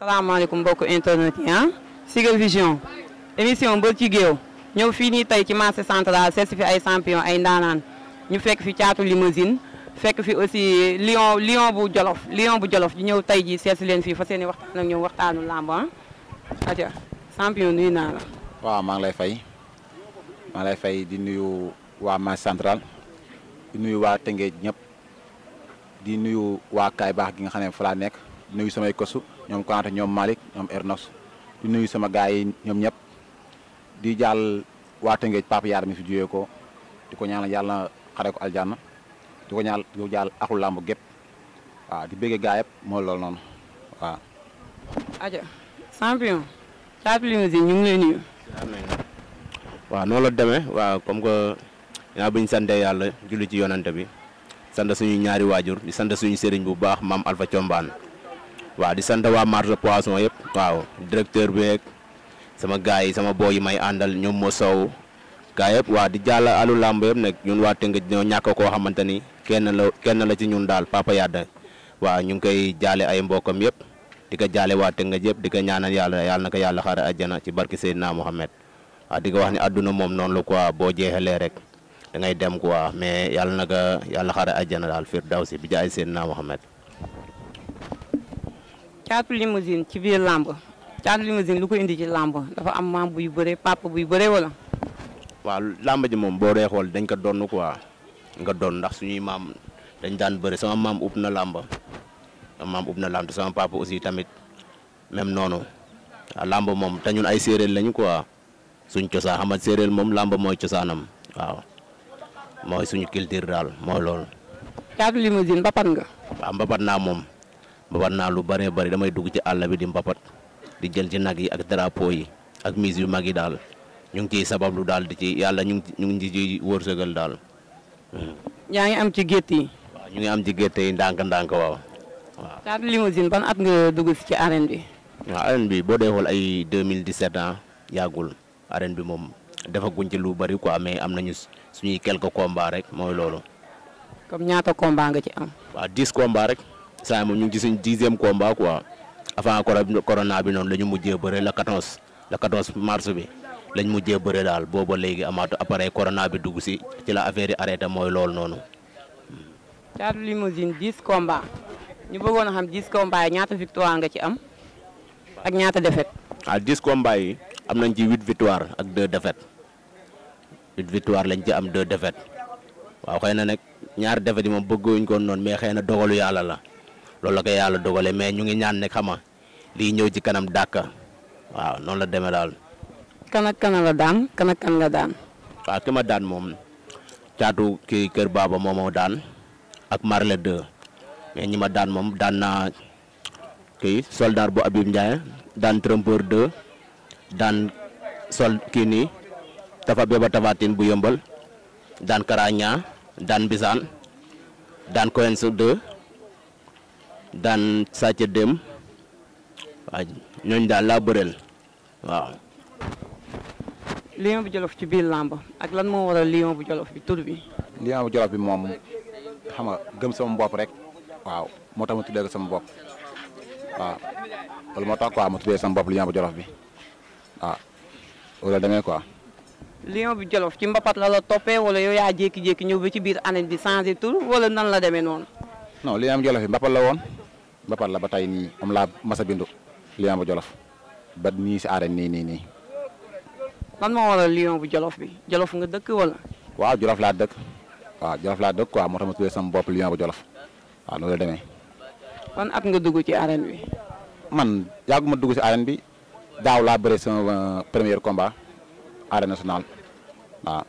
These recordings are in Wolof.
salaamaaleykum mbokku internet yi ah Sigal Vision émission mbër ci géew ñëw fii nii tey ci marché central seet si fi ay champion ay ndaanaan ñu fekk fi caatu limousine fekk fi aussi lion lion bu jolof lion bu jolof di ñëw tey ji seet si leen fii fa seen i waxtaan ak ñoom waxtaanu làmb ah aja champion nuyu naa la waaw maa ngi lay fay maa ngi lay fay di nuyu waa marché central di nuyu waa Tëngéej ñëpp di nuyu waa Kaay Baax gi nga xam ne fa laa nekk di nuyu samay kosu ñoom Konate ñoom Malick ñoom Ernos di nuyu sama gars yi ñoom ñëpp di jàll waa Tëngéej Papa Yaar mi fi juyee ko di ko ñaanal yàlla xare ko aljanna di ko ñaanal di ko jàll axul làmb gépp waaw di bëggee gaa yëpp mooy loolu noonu waaw. aja champion caatu limousine ñu ngi lay nuyu waaw noonu la demee waaw comme que yaa bu ñu sante yàlla julli ci yonante bi sant suñu ñaari waajur di sant suñu sëriñ bu baax maam Alpha Thiombane waaw di sant waa marché poisson yëpp waaw directeur beeg sama gars yi sama boo yi may àndal ñoom moo sow gars yëpp waaw di jàll alu làmb yëpp nag ñun waa Tëngéej ñoo ñàkk koo xamante ni kenn la kenn la ci ñun daal Papa Yada waaw ñu ngi koy jaale ay mbokam yëpp di ko jaale waa Tëngéej yëpp di ko ñaanal yàlla yàlla na ko yàlla xare àjjana ci barki Seydina Mohamed waaw di ko wax ni àdduna moom noonu la quoi boo jeexalee rek da ngay dem quoi mais yàlla na ko yàlla xare àjjana daal firdawsi bi jaay Seydina Mohamed caatu limousine ci biir làmb caatu limousine lu ko indi ci làmb dafa am maam buy bëre papa buy bëre wala waaw làmb ji moom boo dee xool dañ ko donn quoi nga doon ndax suñuy maam dañ daan bëri sama maam ub na làmb sama maam ub na làmb te sama papa aussi tamit même noonu waaw làmb moom te ñun ay séeréer lañu quoi suñ cosaan xam nga séeréer moom làmb mooy cosaanam waaw mooy suñu culture daal mooy loolu. caatu limousine mbapat nga waaw mbapat naa moom mbapat naa lu bëree bëri damay dugg ci àll bi di mbapat di jël ci nag yi ak drapeau yi ak mise yu mag yi daal ñu ngi ciy sabablu daal di ci yàlla ñu ngi ñu ngi ci wërsëgal daal. yaa ngi am ci gétt yi waaw ñu ngi am ci gerte yi ndànk-ndànk waaw waaw. caatu limousine ban at nga dugg si ci arène bi waaw arène bi boo dee xool ay 2017 ans yàggul arène bi moom defaguñ ci lu bari quoi mais am nañu suñuy quelques combats rek mooy loolu. comme ñaata combat nga ci am waaw 10 combats rek saa moom ñu ngi ci suñ dixième combat quoi avant coro- corona bi noonu la ñu mujjee bëre la 14 la 14 mars bi lañ mujjee bëre daal booba léegi amaatu après corona bi dugg si ci la affaire yi arrêté mooy loolu noonu. caatu limousine 10 combat ñu bëggoon a xam 10 combat yi ñaata victoire nga ci am ak ñaata défaite ah 10 combats yi am nañ ci 8 victoire ak 2 défaites 8 victoire lañ ci am 2 défaites waaw xëy na nag ñaari défaites yi moom bëgguñ ko noonu mais xëy na dogalu yàlla la loolu la ko yàlla dogale mais ñu ngi ñaan ne xama lii ñëw ci kanam dàkka waaw noonu la demee daal kan ak kan la daan kan ak kan nga daan waaw ki ma daan moom caatu kii kër baaba moo ma daan ak marle 2 mais ñi ma daan moom daan naa kii soldat bu Abib Ndiaye daan trompeur 2 daan sol kii nii tafa beba tafatin bu yëmbal daan karaña daan bisaan daan coens 2 daan sàcc dem waaw ñooñu daal laa bëreel waaw lion bu jolof ci biir làmb ak lan moo waral lion bu jolof bi tur bi lion bu jolof bi moom xam nga gëm sama bopp rek waaw moo tax ma tuddee ko sama bopp waaw loolu moo tax quoi ma tuddee sama bopp lion bu jolof bi waaw loolu la demee quoi. lion bu jolof ci mbapat la la toppee wala yow yaa jékki-jékki ñëw ba ci biir année bi changé tur wala nan la demee noonu non lion bu jolof bi mbapat la woon mbapat la ba tey nii moom laa mas a bindu lion bu jolof ba nii si arène nii nii nii. lan moo waral lion bu jolof bi jolof nga dëkk wala waaw jolof laa dëkk waaw jolof laa dëkk quoi moo tax ma tuddee sama bopp lion bu jolof waaw loolu la demee. ban at nga dugg ci arène bi man yàgguma dugg si arène bi daaw laa bëre sama premier combat arène nationale waaw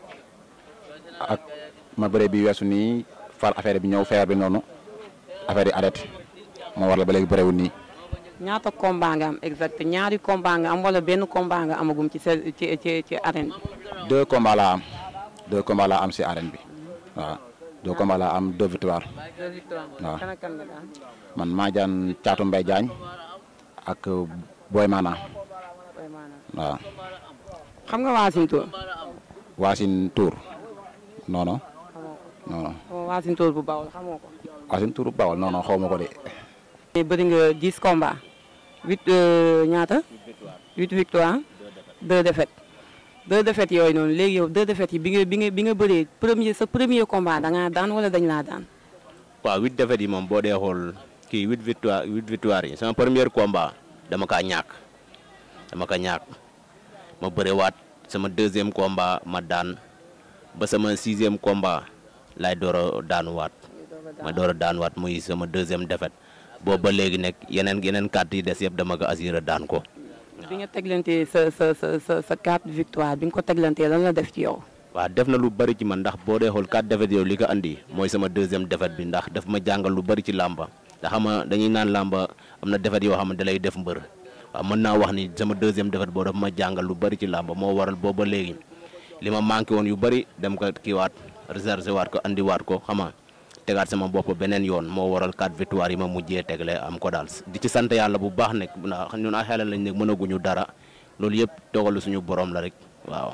ak ma bëre bi weesu nii far affaire bi ñëw feebar bi noonu affaire yi arrêté moo waral ba léegi bëreewul nii. ñaata combat nga am exact ñaari combat nga am wala benn combat nga amagum ci sa ci ci ci arène bi deux combats laa am deux combats laa am si arène bi waaw deux combats laa am deux victoires waaw. kan ak kan nga daan man maa jaan caatu mbay jaañ ak boy maana waaw xam nga waasintoor waasin tour non non non non xamoo waasintoor bu bawol xamoo ko waasin tour bawal non non xaw ma ko de mais bëri nga 10 combat huit ñaata huit victoire deux défaites deux défaites yooyu noonu léegi yow deux défaites yi bi nga bi nga bi nga bëree premier sa premier combat da ngaa daan wala dañ laa daan. waaw huit défaites yi moom boo dee xool kii huit victoire huit victoire yi sama premier combat dama kaa ñàkk dama ka ñàkk ma bërewaat sama deuxième combat ma daan ba sama sixième combat laay door a daanuwaat ma door a daanuwaat muy sama deuxième défaite boobu ba léegi nekk yeneen yeneen carte yi des yëpp dama ko assuré daan ko. bi nga teglantee sa sa sa sa sa quatre victoire bi nga ko teglantee lan la def ci yow. waaw def na lu bari ci man ndax boo dee xool quatre défaites yow li ko andi mooy sama deuxième défaite bi ndax daf ma jàngal lu bari ci làmba ndax xam nga dañuy naan làmba am na défaite yoo xam ne da lay def mbër waaw mën naa wax ni sama deuxième défaite boo daf ma jàngal lu bari ci làmba moo waral booba léegi li ma manqué woon yu bari dem ko kiiwaat réservé waat ko andiwaat ko xam nga tegaat sama bopp beneen yoon moo waral quatre victoire yi ma mujjee tegle am ko daal di ci sant yàlla bu baax nekk ndax ñun ay xelal lañ nekk mënaguñu dara loolu yëpp dogalu suñu borom la rek waaw.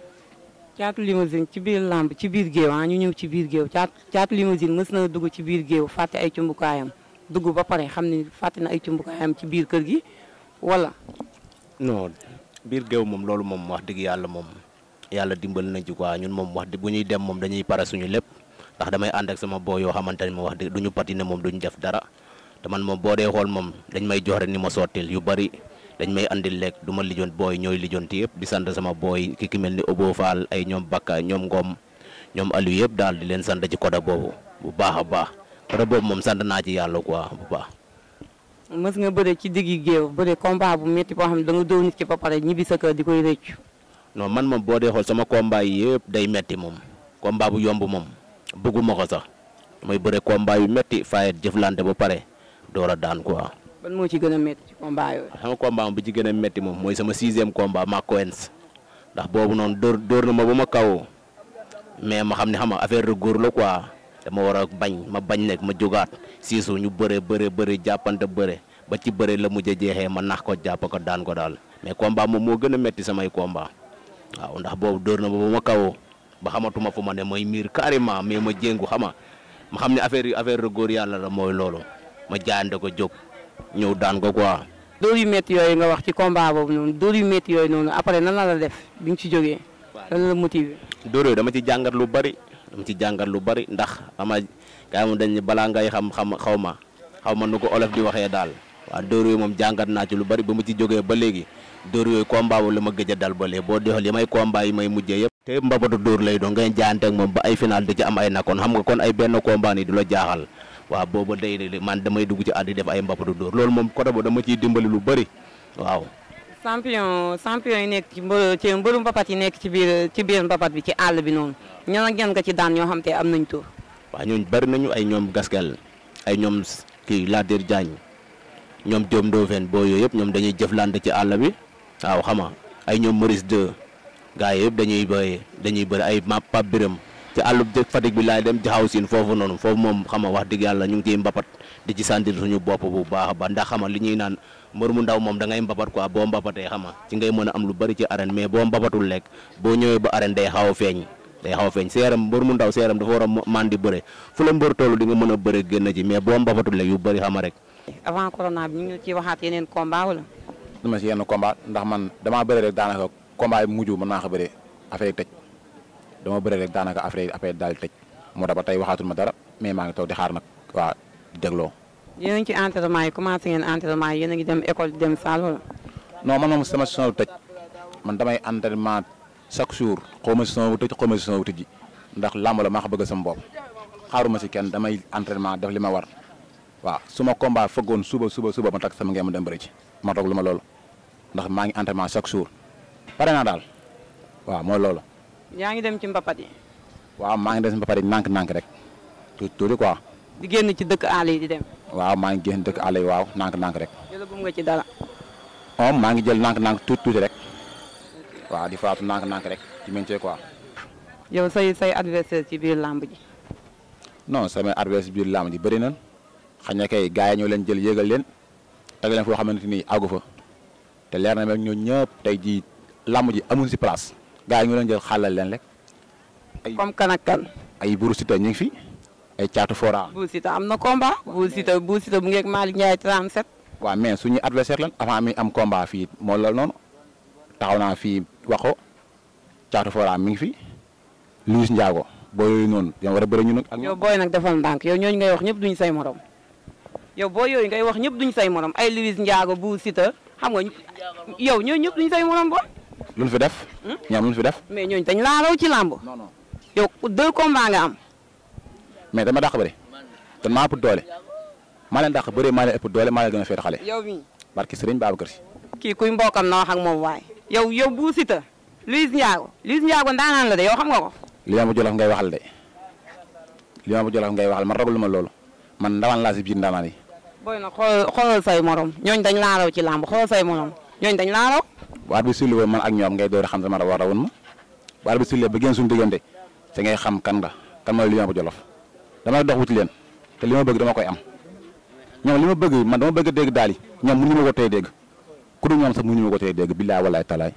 caatu limousine ci biir làmb ci biir géew ah ñu ñëw ci biir géew caatu caatu limousine mës na dugg ci biir géew fàtte ay cumbukaayam dugg ba pare xam ni fàtte na ay cumbukaayam ci biir kër gi wala. non biir géew moom loolu moom wax dëgg yàlla moom yàlla dimbali nañ ci quoi ñun moom wax dëgg bu ñuy dem moom dañuy pare suñu lépp ndax damay ànd ak sama boo yoo xamante ne moom wax dëgg duñu patine moom duñu def dara te man moom boo dee xool moom dañ may jox rek ni ma sottil yu bari dañ may andil lekk du ma lijoon booy ñooy lijoonti yëpp di sant sama booy ki ki mel ni Obo Fall ay ñoom Bakka ñoom Ngom ñoom Aliou yëpp daal di leen sant ci côté boobu bu baax a baax côté boobu moom sant naa ci yàlla quoi bu baax. mës nga bëre ci diggi géew bëre combat bu métti boo xam ne da nga dóor nit ki ba pare ñibbi sa kër di koy rëccu. non man moom boo dee xool sama combat yi yëpp day metti moom combat bu yomb moom bëgguma ko sax mooy bëre combat yu metti fayet jëflante ba pare door a daan quoi. ban moo ci gën a métti ci combat yooyu. sama combat moom bi ci gën a métti moom mooy sama sixième combat ma Coens ndax boobu noonu dóor dóor na ma ba ma kaw mais ma xam ne xam nga affaire de góor la quoi dama war a bañ ma bañ nekk ma jógaat siisu ñu bëre bëre bëre jàppante bëre ba ci bëre la mujj a jeexee ma nax ko jàpp ko daan ko daal mais combat moom moo gën a métti samay combat waaw ndax boobu dóor na ma ba ma kaw ba xamatuma fu ma ne mooy miir carrément mais ma jéngu xama ma xam ne affaire yi affaire de góor yàlla la mooy loolu ma jaayante ko jóg ñëw daan ko quoi. dóor yu métti yooyu nga wax ci combat boobu noonu dóor yu métti yooyu noonu après nan la la def bi nga ci jógee. lan la motivé. dóor yooyu dama ci jàngat lu bari dama ci jàngat lu bari ndax ama gars moom dañ balaa ngay xam xam xaw ma xaw ma nu ko olof di waxee daal waaw dóor yooyu moom jàngat naa ci lu bari ba mu ci jógee ba léegi dóor yooyu combat boobu la ma gëj a dal ba léegi boo dee xool yi may combat yi may mujjee yëpp. te mbabatu dóor lay doon ngay jaayante ak moom ba ay final di ci am ay nakkoon xam nga kon ay benn combat ni du la jaaxal waaw booba day man damay dugg ci àddi def ay mbapatu dóor loolu moom côté boobu dama ciy dimbali lu bëri waaw. champion champion yi nekk ci mbë ci mbëru mbapat yi nekk ci biir ci biir mbapat bi ci àll bi noonu ñan ak ñan nga ci daan ñoo xam te am nañ tur. waaw ñooñu bëri nañu ay ñoom gaskel ay ñoom kii Latir Diagne ñoom Diop Ndofène boo yooyu yëpp ñoom dañuy jëflante ci àll bi waaw xama ay ñoom Maurice 2 gars yi yëpp dañuy bëri dañuy bëri ay ma Pape Biram ci àllub Fatick bi laay dem jaxaw siin foofu noonu foofu moom xam nga wax dëgg yàlla ñu ngi ciy mbapat di ci sentir suñu bopp bu baax ba ndax xam nga li ñuy naan mbër mu ndaw moom da ngay mbapat quoi boo mbapatee xam nga ci ngay mën a am lu bari ci arène mais boo mbapatul lekk boo ñëwee ba arène day xaw a feeñ day xaw a feeñ seeram mbër mu ndaw seeram dafa war a man di bëre fu la mbër toll di nga mën a bëre génn ci mais boo mbapatul lekk yu bëri xam nga rek avant corona bi ñu ngi ci waxaat yeneen combat wala. dama si yenn combat ndax man damaa bëre rek daanaka combat yi mujj mën naa ko bëre affaire yi tëj dama bëre rek daanaka affaire yi affaire daal tëj moo tax ba tey waxaatul ma dara mais maa ngi toog di xaar nag waa dégloo. yéen a ngi ci entraînement yi commencé ngeen entraînement yi yéen a ngi dem école dem salle wala. non man moom sama saison tëj man damay entraînement chaque jour xaw ma saison bu tëj xaw ma saison bu tëj ndax làmb la maa ko bëgg sama bopp xaaruma si kenn damay entraînement def li ma war waaw su ma combat fëggoon suba suba suba ma takk sama ngeen ma dem bëri ci ma toog lu ma loolu ndax maa ngi entraînement chaque jour pare naa daal waaw mooy loolu. yaa ngi dem ci mbapat yi. waaw maa ngi des ba pare nànk-nànk rek tuuti tuuti quoi. di génn ci dëkk àll yi di dem. waaw maa ngi génn dëkk àll yi waaw nànk-nànk rek. jëlagum nga ci dara. moom maa ngi jël nànk-nànk tuuti tuuti rek waaw di faatu nànk-nànk rek ci métier quoi. yow say say adversaire ci biir làmb ji. non samay adversaire biir làmb ji bëri nañ xëy na kay gars yi ñoo leen jël yéegal leen teg leen foo xamante ni àggu fa te leer na rek ñoo ñëpp tey jii làmb ji amuñ si place gars yi ñoo leen jël xàllal leen rek. ay comme kan ak kan. ay Buru Siteu ñu ngi fi ay caatu fora. Bou Siteu am na combat. Bou Siteu Bou Siteu bu ngeeg Malick Ndiaye 37. waaw mais suñu adversaire lan avant mi am combat fii moo loolu noonu taxaw naa fii wax ko caatu fora mi ngi fi Luis Ndiago boo yooyu noonu yow war a bëri ñu nag ak yow booy nag defal ndànk yow ñooñu ngay wax ñëpp duñu say morom yow boo yooyu ngay wax ñëpp duñu say morom ay Luis Ndiago bu Siteu xam nga yow ñooñu ñëpp duñu say morom boo lu ñu fi def. ñoom lu ñu fi def. mais ñooñu dañ laa raw ci làmb non non yow deux combats nga am mais dama dàq bëri te maa ëpp doole maa leen dàq bëri maa leen ëpp doole maa leen gën a féete xale yow mii barki sëriñ Babacar Si kii kuy mbokkam na wax ak moom waaye yow yow bu Siteu Luis Ndiago Luis Ndiago ndaanaan la de yow xam nga ko li ma jolof ngay waxal de li ma jolof ngay waxal man ragalu ma loolu man ndawaan laa si biir ndawaan yi booy nag xool xoolal say morom ñooñ dañ laa raw ci làmb xoolal say morom ñooñ dañ laa raw waat bi sulli man ak ñoom ngay door a xam sama war a woon ma waat bi sulli ba génn suñu diggante te ngay xam kan nga kan mooy li ma jolof damay dox wuti leen te li ma bëgg dama koy am ñoom li ma bëgg man dama bëgg dégg daal yi ñoom mënuñu ma ko tey dégg ku dul ñoom sax mënuñu ma ko tey dégg billaay walaay talaay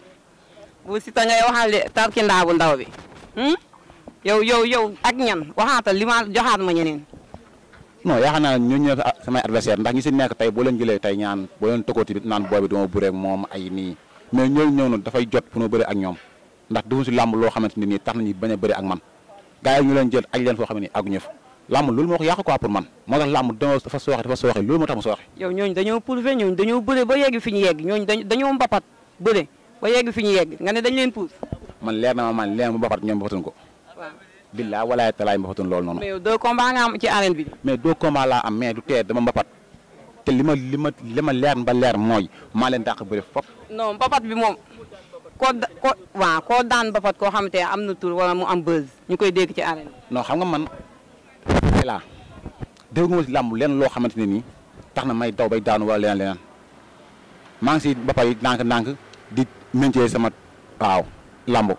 bu Siteu ngay waxal de tarkindaa bu ndaw bi hmm? yow yow yow ak ñan waxaatal li ma joxaat ma ñeneen non yaakaar naa ne ñooñu ñëw samay adversaire ndax ñi si nekk tey boo leen jëlee tey ñaan boo leen tëkkooti bi naan boobi dama bëre ak moom ay nii mais ñooñu ñëw noonu dafay jot pour ma bëre ak ñoom ndax defuñ si làmb loo xamante ne nii tax nañu bañ a bëre ak man gars yi ñu leen jël aj leen foo xam ne nii àgguñu fa làmb loolu moo ko yàq quoi pour man moo tax làmb dafa sooxe dafa sooxe loolu moo tax mu sooxe yow ñooñu dañoo prouvé ñooñu dañoo bëre ba yegg fi ñu yegg ñooñu dañ dañoo mbapat bëre ba yegg fi ñu yegg nga ne dañ leen pousse man leer na ma man leer ma bapat ñoom bapatuñ ko waaw billaa walaay talaay bapatuñ loolu noonu mais yow deux combats nga am ci arène bi mais deux combats laa am mais du tee dama mbapat te li ma li ma li ma leer ba leer mooy maa leen dàq bëre fop non mbapat bi moom koo da ko waaw koo daan mbapat koo xamante ne am na tur wala mu am buzz ñu koy dégg ci arène bi non xam nga man ay laa dégg nga si làmb leen loo xamante ne nii tax na may daw bay daanu wala leneen leneen maa ngi si ba pare ndànk-ndànk di méncee sama waaw làmb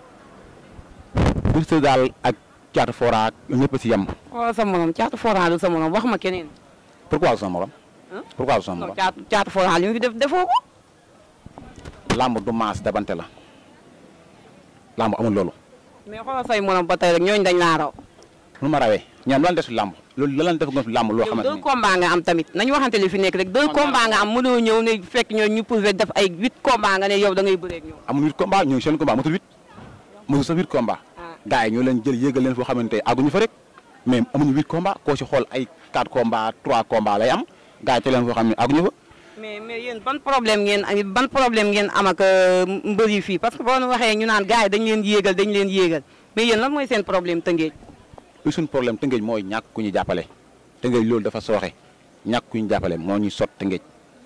bir sa daal ak caatu fora ak ñëpp si yem xoolal sa morom caatu foral sa morom wax ma keneen pourquoi sama morom Hein? pourquoi sama non morom caatu caatu foral li mu fi def defoo ko làmb du maas dabante la làmb amul loolu mais xoolal say morom ba tey rek ñooñu dañ laa raw nu ma rawee ñoom lan def si làmb loolu la lan def nga si làmb loo yow xamante deux ni combats nga am tamit nañu waxante li fi nekk rek deux combats nga am mënoo ñëw ne fekk ñoo ñu prouvé def ay huit combats nga ne yow da ngay bëree ak ñoom amul huit combat ñooñu seen combat motul huit mosul sa huit combat ah gars yi ñoo leen jël yéegal leen foo xamante ne àgguñu fa rek mais amuñu huit combat koo si xool ay quatre combat trois combat lay am gars yi te leen foo xam ne àgguñu fa mais mais yéen ban problème ngeen am ban problème ngeen am ak euh, mbër yi fii parce que boo waxee ñu naan gars yi dañ leen yéegal dañ leen yéegal mais yéen lan mooy seen problème tëngeej lu suñ problème tëngéej mooy ñàkk ku ñu jàppale tëngéej loolu dafa sooxe ñàkk ku ñu jàppale moo ñuy sot tëngéej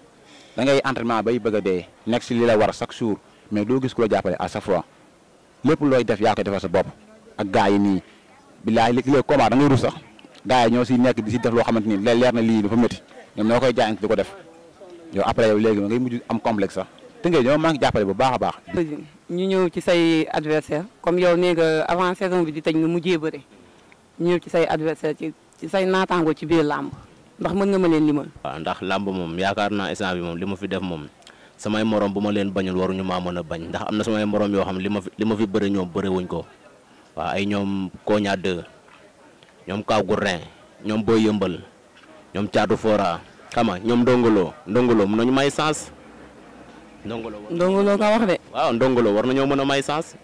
da ngay entraînement bay bëgg a dee nekk si li la war chaque jour mais doo gis ku la jàppale à chaque fois lépp looy def yaa koy defal sa bopp ak gars yi nii bilaay léegi léegi combat da ngay rus sax gars yi ñoo si nekk di si def loo xamante ni leer na lii dafa métti ñoom ñoo koy jaayante di ko def yow après yow léegi ngay mujj am complexe sax tëngéej ñoo maa ngi jàppale bu baax a baax ñu ñëw ci say adversaire comme yow nee nga avant saison bi di tëj nga mujjee bëre ñu ñëw ci say adversaire ci ci say naataango ci biir làmb ndax mën nga ma leen limal waaw ndax làmb moom yaakaar naa instant bi moom li ma fi def moom samay morom bu ma leen bañul waruñu maa mën a bañ ndax am na samay morom yoo xam li ma fi li ma fi bëre ñoom bëre wuñ ko waaw ay ñoom Koña 2 ñoom Kaw Gourdin ñoom Boy Yëmbal ñoom Caatu Fora xam nga ñoom Ndongolo Ndongolo mën nañu may sens Ndongolo war- ndongo loo nga wax de waaw Ndongolo war nañoo mën a may sens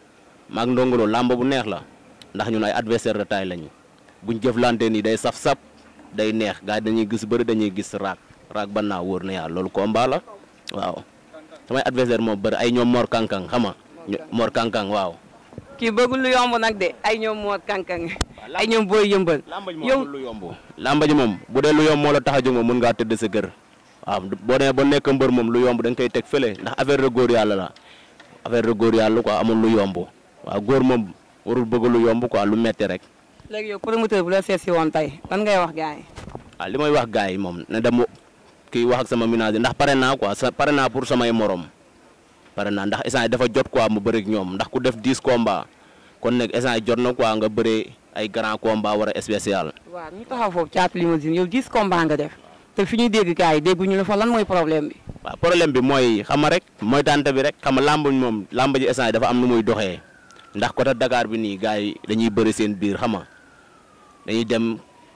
maag Ndongolo làmb bu neex la ndax ñun ay adversaire de taille lañu buñ jëflante nii day saf-saf day neex gars yi dañuy gis bëri dañuy gis raak raak ba naa wóor na yàlla loolu combat la waaw samay adversaire moom bëri ay ñoom Mor Kankang xam nga ño- Mor Kankang waaw. kii bëggul lu yomb nag de ay ñoom moot kankang ay ñoom booy yëmbal lamba ji yow moom lu yomb. lamba ji moom bu dee lu yomb moo la tax a jóg moom mën ngaa tëdd sa kër waaw boo demee ba nekk mbër moom lu yomb da nga koy teg fële ndax affaire de góor yàlla la affaire de góor yàlla quoi amul lu yomb waaw góor moom warul bëgg lu yomb quoi lu metti rek. léegi yow promoteur bu la seet si woon tey lan ngay wax gars yi waaw li may wax gars yi moom ne dem kii wax ak sama ménage ndax pare naa quoi sa pare naa pour samay morom pare naa ndax instant yi dafa jot quoi mu bëri ak ñoom ndax ku def 10 combats kon nag instant yi jot na quoi nga bëree ay grand combat war a spécial. waaw ñu taxaw foofu caatu limousine yow 10 combat nga def te fi ñuy dégg gars yi dégguñu la fa lan mooy problème bi waaw problème bi mooy xam nga rek mooy tànte bi rek xam nga làmb moom làmb ji instant yi dafa am nu muy doxee ndax côté Dakar bi nii gars yi dañuy bëri seen biir xam nga dañuy dem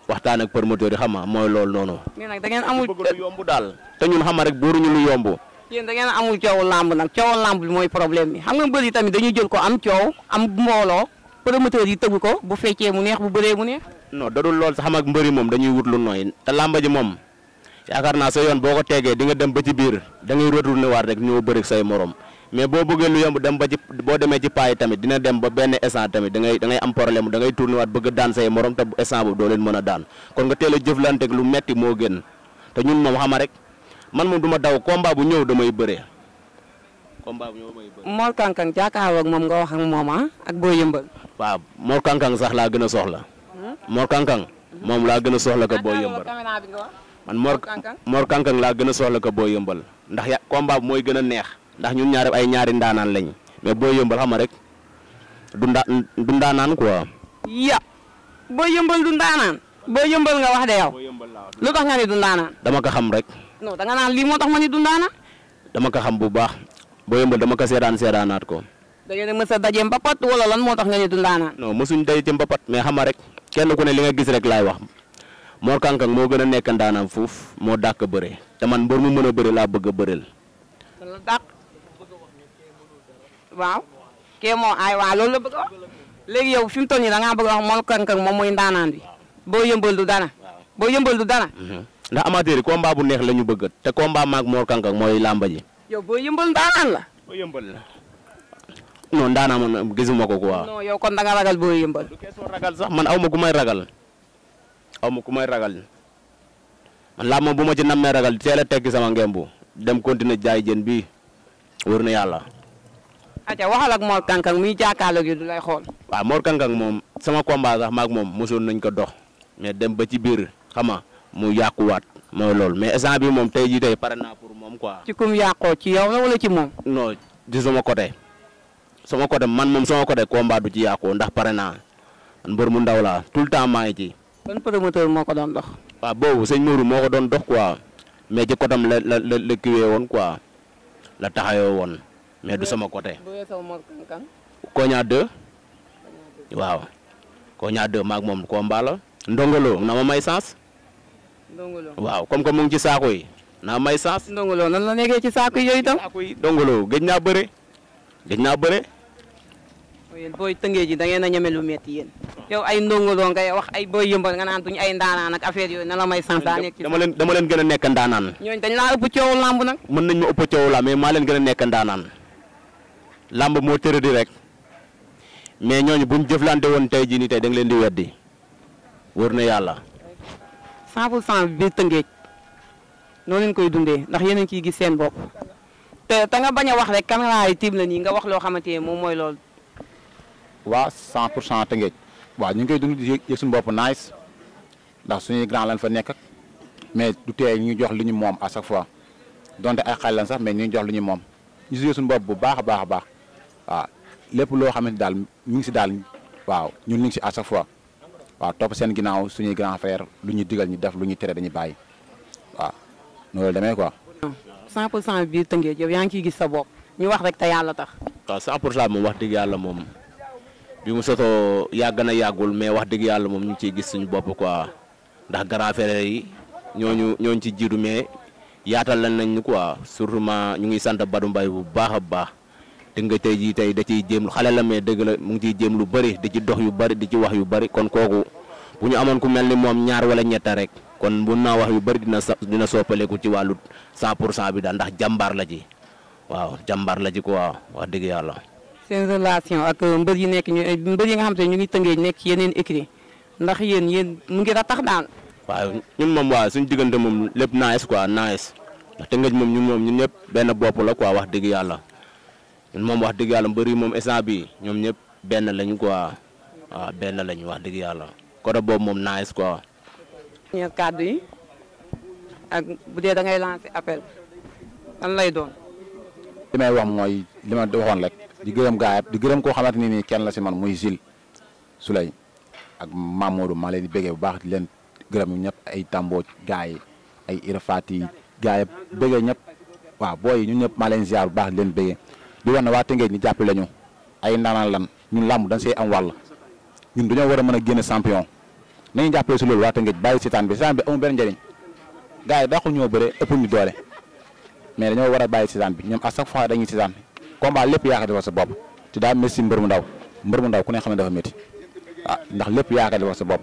waxtaan ak promoteur yi xam nga mooy loolu noonu. mais nag da ngeen amul bëgg lu yomb daal te ñun xam nga rek booruñu lu yomb. yéen da ngeen amul coowu làmb nag coowu làmb bi mooy problème bi xam nga mbër yi tamit dañuy jël ko am coow am mbooloo promoteur yi tëgg ko bu feccee mu neex bu bëree mu neex. non dadul lool sax xam ak mbëri moom dañuy wut lu nooy te làmba ji moom yaakaar naa sa yoon boo ko tegee di nga dem ba ci biir da ngay retourné waat rek ñoo bëri say morom mais boo bëggee lu yomb dem ba ci boo demee ci paay tamit dina dem ba benn instant tamit da ngay da ngay am problème da ngay tourné waat bëgg daan say morom te instant boobu doo leen mën a daan kon nga teel a jëflanteeg lu metti moo gën te ñun moom xama rek man moom du ma daw combat bu ñëw damay bëree combat bu ñëw damay bëree. Mor Kankang jàkkaarloo ak moom nga wax ak moom ah ak boo yëmbal. waaw Mor Kankang sax laa gën a soxla Mor Kankang moom laa gën a soxla ko boo yëmbal man Mor Kankang. Mor Kankang laa gën a soxla ko boo yëmbal ndax ya combat bi mooy gën a neex ndax ñun ñaari ay ñaari ndaanaan lañ mais boo yëmbal xam nga rek du nda du ndaanaan quoi. ya boo yëmbal du ndaanaan. boo yëmbal nga wax de yow. lu tax nga ni du ndaanaan. dama ko xam rek non da nga naan lii moo tax ma ni du ndaanaan. dama ko xam bu baax boo yëmbal dama ko seedaan seedaanaat ko da ngeen a mës a daje mbapat wala lan moo tax nga ni du ndaanaan. non mosuñ day ci mbapat mais xam nga rek kenn ku ne li nga gis rek laay wax Mor Kankang moo gën a nekk ndaanaan fuuf moo dàq bëre te man mbër mu mën a bëre laa bëgg a bëreel. da la dàq. waaw. kee moo ay waaw loolu la bëgg a wax. léegi yow fi mu toll nii da ngaa bëgg a wax Mor Kankang moom mooy ndaanaan bi. boo yëmbal du dara. boo yëmbal du dara. ndax amateur yi combat bu neex la ñu bëgg te combat maag Mor Kankang mooy làmba ji. yow boo yëmbal ndaanaan la. boo yëmbal la. non ndaanaa man gisuma ko quoi. non yow kon da nga ragal boo yëmbal. du keesoo ragal sax man aw ma ku may ragal aw ma ku may ragal man làmb moom bu ma ci nammee ragal teel a tekki sama ngembu dem continuer jaay jën bi wër na yàlla. aca waxal ak Mor Kankang muy jàkkaarloog yi du lay xool. waaw Mor Kankang moom sama combat sax maag moom mosoon nañ ko dox mais dem ba ci biir xam nga mu yàquwaat mooy loolu mais instant bi moom tey jii tey pare naa pour moom quoi. ci kum yàqoo ci yow la wala ci moom. non di sama côté sama côté man moom sama côté combat du ci yàqu ndax pare naa man mbër mu ndaw laa tout le temps maa ngi ci. ban promoteur moo ko doon dox. waaw boobu sëñ Mourou moo ko doon dox quoi mais ci côté la la la la kiwee woon quoi la taxawoo woon mais du sama côté. bu weesoo Mor Kankang. Koña 2 waaw Koña 2 maag moom combat la. ndongolo na ma may sens Ndongolo. waaw comme que mu ngi ci saako yi na ma may sens. Ndongolo nan la nekkee ci saako yooyu itam. saako yi ndongolo gëj naa bëre gëj naa bëre. yéen booy tëngee ji da ngeen a ñeme lu metti yéen. yow ay ndongolo ngay wax ay booy yëmbal nga naan duñ ay ndaanaan ak affaire yooyu nan la may sens daa nekk ci. dama leen dama leen gën a nekk ndaanaan. ñooñu dañ laa ëpp coowu lamb nag. mën nañ ma ëpp coow la mais maa leen gën a nekk ndaanaan làmb moo tëradi rek mais ñooñu buñ jëflante woon tey jii nii tey da nga leen di weddi wër na yàlla 100 pour cent bi biir tëngéej noonu leen koy dundee ndax yéen a ngi ciy gis seen bopp te te nga bañ a wax rek caméra yi tiim la nii nga wax loo xamante ne moom mooy loolu. waa 100 pour cent Tëngéej waaw ñu ngi koy dund di yëg yëg suñu bopp nice ndax suñuy grand lañ fa nekk ak mais du tee ñu jox lu ñu moom à chaque fois donte ay xale lañ sax mais ñu jox lu ñu moom ñu si yëg suñu bopp bu baax a baax a baax waaw lépp loo xamante daal ñu ngi si daal waaw ñun ñu ngi si à chaque fois waaw topp seen ginnaaw suñuy grand frère lu ñu digal ñu def lu ñu tere dañuy bàyyi waaw noonu la demee quoi. 100 pour cent biir tëngéej yow yaa ngi ciy gis sa bopp ñu wax rek te yàlla tax. waaw 100 pour cent moom wax dëgg yàlla moom bi mu sotoo yàgg na yàggul mais wax dëgg yàlla moom ñu ngi ciy gis suñu bopp quoi ndax grand frère yi ñooñu ñooñu ci jiitu mais yaatal lañ nañ ñu quoi surtout ma ñu ngi sant Badou Mbaye bu baax a baax te nga tey jii tey da ciy jéem xale la mais dëgg la mu ngi ciy jéem lu bëri di ci dox yu bëri di ci wax yu bëri kon kooku bu ñu amoon ku mel ni moom ñaar wala ñetta rek kon bu naa wax yu bëri dina sa dina soppaleku ci wàllu 100 pour cent bi daal ndax jàmbaar la ci waaw jàmbaar la ci quoi wax dëgg yàlla. seen relation ak mbër yi nekk ñu mbër yi nga xam te ñu ngi tëngéej nekk ci yeneen écrit ndax yéen yéen mu ngi ratax daal. waaw ñun moom waaw suñu diggante moom lépp nice quoi nice ndax Tëngéej moom ñun moom ñun ñëpp benn bopp la quoi wax dëgg yàlla ñun moom wax dëgg yàlla mbër yi moom instant bi ñoom ñëpp benn lañu quoi waaw benn lañu wax dëgg yàlla côté boobu moom nice quoi. ñeer kàddu yi ak bu dee da ngay lancer appel lan lay doon. li may wax mooy li ma waxoon rek di gërëm gaa yëpp di gërëm koo xamante ni nii kenn la si man muy Gilles Souley ak Mamadou maa leen di béggee bu baax di leen gërëm ñu ñëpp ay Tambo gaa yi ay Irafati gaa yëpp béggee ñëpp waaw booy yi ñun ñëpp maa leen ziar bu baax di leen béggee di wax ne waa Tëngéej ñu jàppale ñu ay ndaanaan lan ñun làmb dañ see am wàll ñun dañoo war a mën a génne champion nañu jàppale si loolu waa Tëngéej bàyyi seetaan bi seetaan bi amul benn njëriñ gars yi dàqu ñoo bëre ëpp ñu doole mais dañoo war a bàyyi seetaan bi ñoom à chaque fois dañuy seetaan combat lépp yaakaar defal sa bopp te daa métti si mbër mu ndaw mbër mu ndaw ku ne xam ne dafa métti ah ndax lépp yaakaar defal sa bopp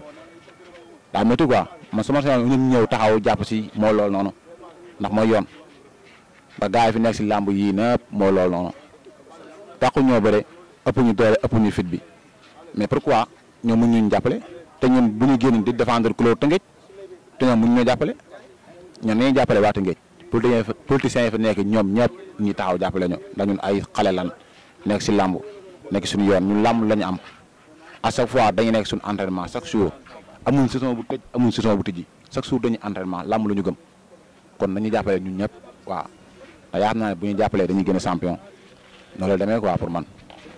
daa métti quoi man su ma seetlu ñun ñëw taxaw jàpp si moo loolu noonu ndax mooy yoon ba gars yi fi nekk si làmb yii nëpp moo loolu noonu dàqu ñoo bëre ëpp ñu doole ëpp ñu fit bi mais pourquoi ñoom mun ñu jàppale te ñun bu ñu génn di défendre couleur Tëngéej te ñoom mun ñoo jàppale ñoom nañuy jàppale waa Tëngéej politiciens yi politiciens yi fa nekk ñoom ñëpp ñi taxaw jàppale ñu ndax ñun ay xale lan nekk si làmb nekk suñu yoon ñun làmb la ñu am à chaque fois dañuy nekk suñu entraînement chaque jour amuñ saison bu tëj amuñ saison bu tëjji chaque jour dañuy entraînement làmb la ñu gëm kon nañu jàppale ñun ñëpp waaw te yaakaar naa ne bu ñu jàppalee dañuy gën a champion noonu la demee quoi pour man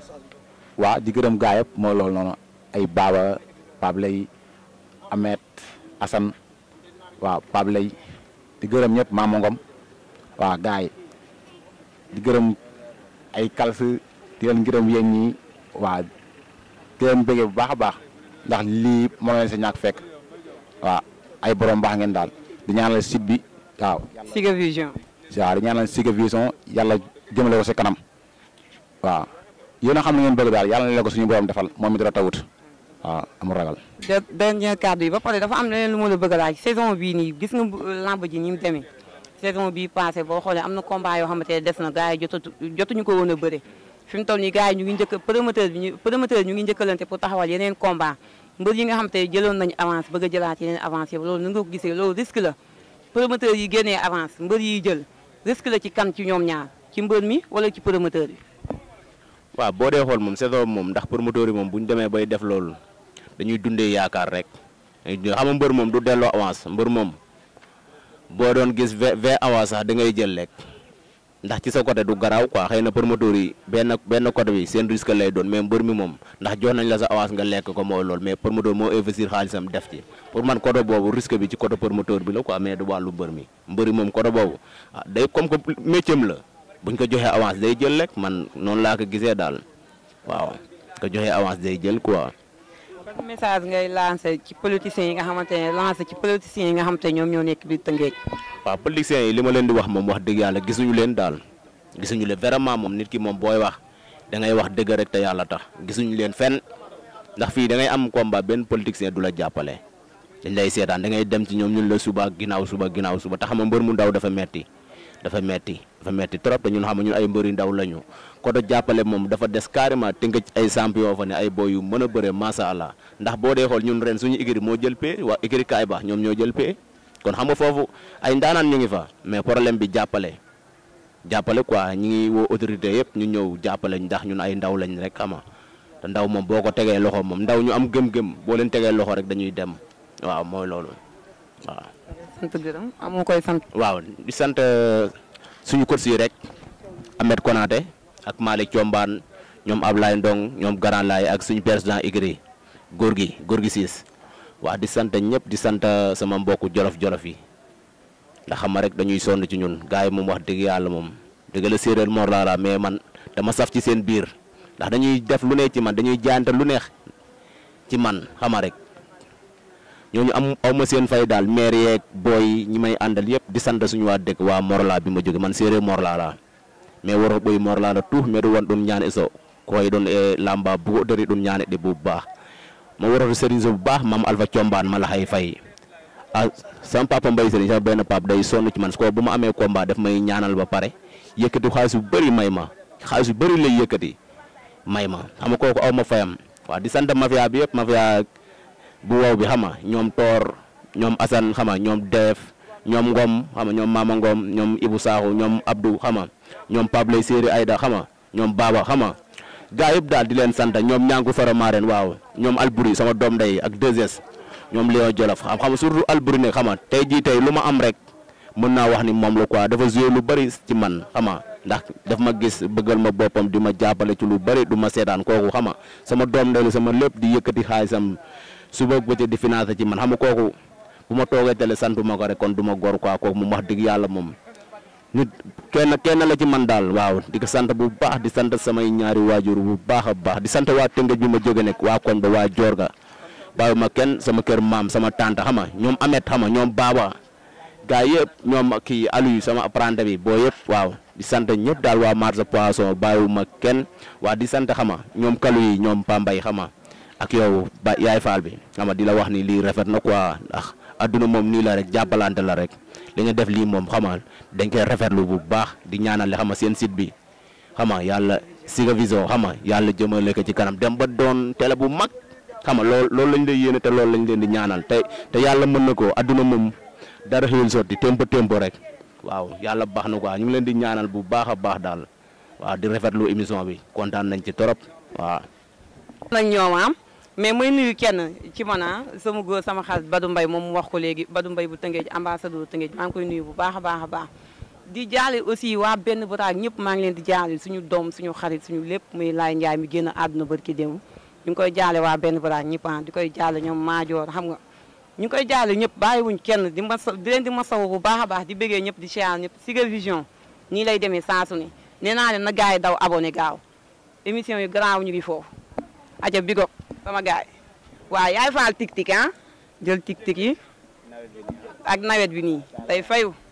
waa di gërëm gaa yëpp mooy loolu noonu ay Baba Pape Lay Ahmed Assane waaw Pape Lay di gërëm ñëpp Mama Ngom waaw gaa yi di gërëm ay kals di leen gërëm yéen ñi waa di leen bëggee bu baax a baax ndax lii moo leen sa ñàkk fekk waaw ay borom baax ngeen daal di ñaanal site bi waaw. Siga Vision. waaw di ñaanal Siga Vision yàlla jëmale ko si kanam waaw yéen a xam ne ngeen bëgg daal yàlla na leen ko suñu borom defal moom mi dara tawut waaw amul ragal. de dernier kàddu yi ba pare dafa am leneen lu ma la bëgg a laaj saison bii nii gis nga lamb ji ni mu demee saison bii passé boo xoolee am na combat yoo xamante ne des na gars yi jotatu jotuñu ko woon a bëre fi mu toll nii gars yi ñu ngi njëkk promoteur bi ñu promoteur ñu ngi njëkkalante pour taxawal yeneen combat mbër yi nga xamante ne jëloon nañu avance bëgg a jëlaat yeneen avance yi loolu nu nga ko gisee loolu risque la promoteur yi génnee avance mbër yi jël risque la ci kan ci ñoom ñaar ci mbër mi wala ci promoteur bi waaw boo dee xool moom saison moom ndax promoteur yi moom bu ñu demee bay def loolu dañuy dundee yaakaar rek xam nga mbër moom du delloo avance mbër moom boo doon gis vingt vingt avance sax da ngay jël rek ndax ci sa côté du garaaw quoi xëy na promoteur yi benn benn côté bi seen risque lay doon mais mbër mi moom ndax jox nañ la sa avance nga lekk ko mooy loolu mais promoteur moo investir xaalisam def ci pour man côté boobu risque bi ci côté promoteur bi la quoi mais du wàllu mbër mi mbër mi moom côté boobu ah day comme que métier la buñ ko joxee avance day jël rek man noonu laa ko gisee daal waaw ko joxee avance day jël quoi. ban message ngay lancé ci politiciens yi nga xamante ne lancé ci politiciens yi nga xamante ne ñoom ñoo nekk biir Tëngéej. waaw politiciens yi li ma leen di wax moom wax dëgg yàlla gisuñu leen daal gisuñu leen vraiment moom nit ki moom booy wax da ngay wax dëgg rek te yàlla tax gisuñu leen fenn ndax fii da ngay am combat benn politicien du la jàppale dañ lay seetaan da ngay dem ci ñoom ñun la suba ginnaaw suba ginnaaw suba te xam nga mbër mu ndaw dafa metti dafa metti dafa metti trop te ñun xam nga ñun ay mbëri ndaw lañu ko do jàppale moom dafa des carrément te nga ay champion fa ne ay boy yu mën a bëre macha allah ndax boo dee xool ñun ren suñu écurie moo jël pee waa écurie kaay baax ñoom ñoo jël pee kon xam nga foofu ay ndaanaan ñu ngi fa mais problème bi jàppale jàppale quoi ñi ngi woo autorité yëpp ñu ñëw jàppale ndax ñun ay ndaw lañ rek xama te ndaw moom boo ko tegee loxo moom ndaw ñu am gëm-gëm boo leen tegee loxo rek dañuy dem waaw mooy loolu waaw. sant gërëm amoo koy sant. waaw di sant suñu coach yi rek Ahmed Konaté ak Malick Thiombane ñoom Ablaye Ndong ñoom Grand Laye ak suñu président Igri góor gi góor gi siis waaw di sant ñëpp di sant sama mbokku jolof-jolof yi ndax xam nga rek dañuy sonn ci ñun gars yi moom wax dëgg yàlla moom dëgg la séeréer Mor laa mais man dama saf ci seen biir ndax dañuy def lu ne ci man dañuy jaante lu neex ci man xam nga rek ñooñu am aw ma seen fay daal maire yeeg booy ñi may àndal yëpp di sant suñu waa dëkk waa Morla bi ma jóge man séeréer Morla laa mais waro ɓoy Morla la tout mbeɗa won ɗum ñaane so koye ɗon e lamba bugo dari ɗum ñaane ɗe bu baax ma waroto sérigne so bu baax mam alpha combaan mala hay fay a sama papa mbay sëriñ sama benn pap day sonn ci man su ko bu ma amee combat daf may ñaanal ba pare yëkkati xaalis bu bëri may ma xaalis bu bëri lay yëkkati may ma xam nga kooku aw ma fayam waaw di sant mafia bi yëpp mafia bu wow bi xama ñoom toor ñoom Assane xama ñoom Def ñoom Ngom xama ñoom Mama Ngom ñoom Ibou Sakho ñoom Abdou xama ñoom Pable Séeri Ayda xama ñoom Baba xama gaa yëpp daal di leen sant ñoom ñaangu faramaaren waaw ñoom Alburi sama doom ndey ak 2S ñoom Léon Jolof xam xam surtout Alburi ne xama tey jii tey lu ma am rek mën naa wax ni moom la quoi dafa joué lu bëri ci man xama ndax daf ma gis bëggal ma boppam di ma jàppale ci lu bëri du ma seetaan kooku xama sama doom ndey la sama lépp di yëkkati xaalisam suba bëccëg di financé ci man xam nga kooku bu ma toogee tele santuma ko rek kon du ma góor quoi kooku moom wax dëgg yàlla moom nit kenn kenn la ci man daal waaw di ko sant bu baax di sant samay ñaari waajur bu baax a baax di sant waa Tëngéej bi ma jóge nekk waa koñ ba waa Jorga bàyyiwuma kenn sama kër maam sama tante xam nga ñoom Amet xam nga ñoom Baba gaa yëpp ñoom kii Aliou sama apprenti bi boo yëpp waaw di sant ñëpp daal waa marché poisson bàyyiwuma kenn waa di sant xam nga ñoom kalu yi ñoom Pambay xam nga ak yow ba yaay faal bi xam nga di la wax ni lii rafet na quoi ndax adduna moom nii la rek jàppalante la rek li nga def lii moom xam nga dañ koy rafetlu bu baax di ñaanale xam nga seen site bi xam nga yàlla Siga Vision xam nga yàlla jëmale ko ci kanam dem ba doon télé bu mag xam nga loolu loolu lañ lay yéene te loolu lañ leen di ñaanal te te yàlla mën na ko adduna moom dara xëyul sotti tempo tempo rek waaw yàlla baax na quoi ñu ngi leen di ñaanal bu baax a baax daal waaw di rafetlu émission bi kontaan nañ ci torop waaw. nañ ñoom am mais may nuyu kenn ci man ah sama góor sama xarit Badou Mbaye moom mu wax ko léegi Badou Mbaye bu Tëngéej ambassadeur Tëngéej maa ngi koy nuyu bu baax a baax a baax di jaale aussi waa benn baraag ñëpp maa ngi leen di jaale suñu doom suñu xarit suñu lépp muy Laay Njaay mi génn àdduna barki démb ñu ngi koy jaale waa benn baraag ñëpp ah di koy jaale ñoom maajoor xam nga ñu ngi koy jaale ñëpp bàyyiwuñ kenn di ma di leen di masawu bu baax a baax di bëggee ñëpp di siyaar ñëpp Siga Vision nii lay demee saa su ne nee naa leen na gars yi daw abonné gaaw émission yu garaaw ñu ngi foofu aja bigo sama gars yi waaw yaay faal tik tik ah jël tik tik yi ak nawet bi nii tey fayu